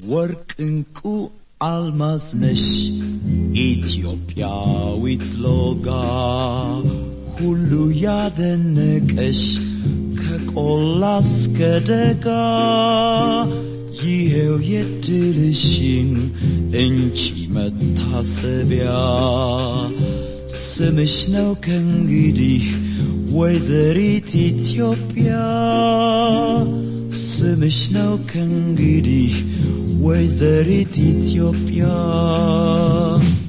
ወርቅ እንቁ አልማዝ ነሽ ኢትዮጵያዊት ሎጋ ሁሉ ያደነቀሽ ከቆላ እስከ ደጋ ይሄው የድልሽን እንቺ መታሰቢያ ስምሽ ነው ከእንግዲህ ወይዘሪት ኢትዮጵያ ስምሽ ነው ከእንግዲህ ወይዘሪት ኢትዮጵያ